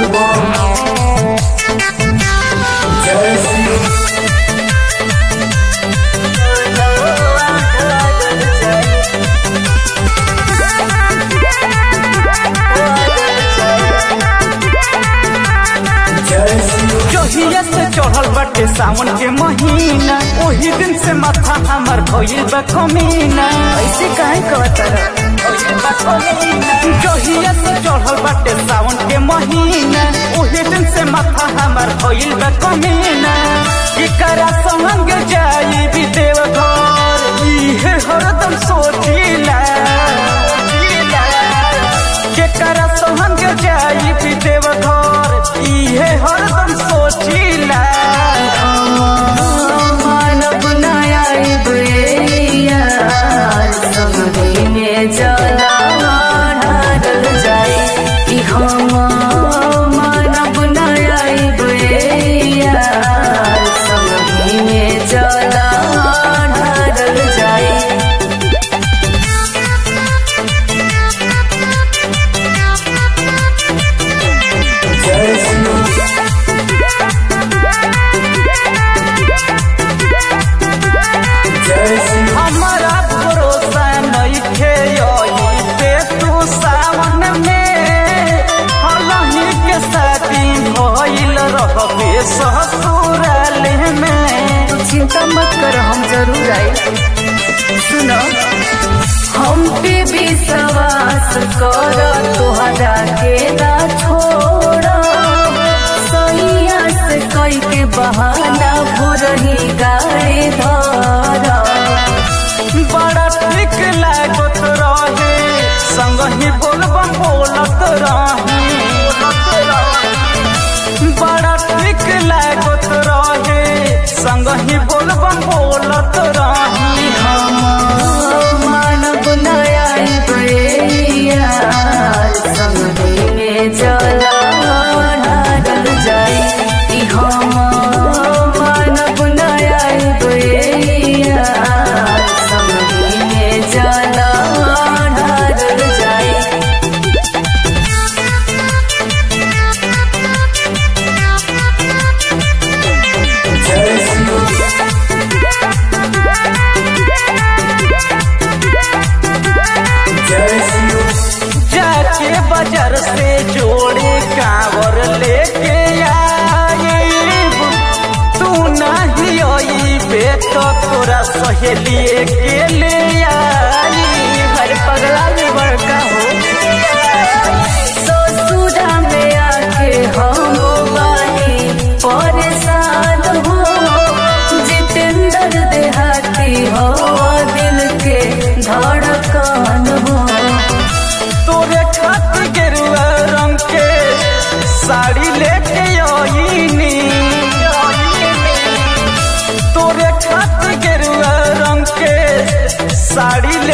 जहिया से चढ़ल बाटे सावन के महीना ओही दिन से माथा हमर भइल बा कमीना ऐसे काहे कहतर जहिया से चढ़ल बाटे सावन के महीना ओही दिन से माथा हमर भइल बा कमीना इकरा संग जाई भी देवघर इहे हरदम सोचिला केकरा संग जाई भी देवघर इहे हरदम सोचिला मानव नायाब यार समझे में जला ढारल जाए कि हम मानव नायाब यार समझे में जला ढारल जाए हमारा भरोसा नइखे पे तू सावन में हलही के शादी भइल रहबे ससुराल में तू चिंता मत कर हम जरूर आए सुनो हम पे विश्वास कर तोहरा के ना छोड़ सैया से कई के बहाना भोरही गाड़ी धर बड़ा ठीक लागत रहे संग ही बोलबम बोलत रही बड़ा ठीक लागत रहे संग ही बोलबम बोलत रही मानव नया समझे में जला ढारल जाए कि हम मानव नया समझे में जला ढारल जाए जाके बाजार से जोड़े कांवर लेके आईब तू नहीं अईबे तो तोरा सहेली के ले आई हर पगला में बड़का हो ससुरा में आके हम बानी परेशान हो जितेंद्र देहाती हो दिल के धड़कन हो तोरे खातिर गेरुआ रंग के साड़ी लेके आईनी तोरे खातिर गेरुआ रंग के साड़ी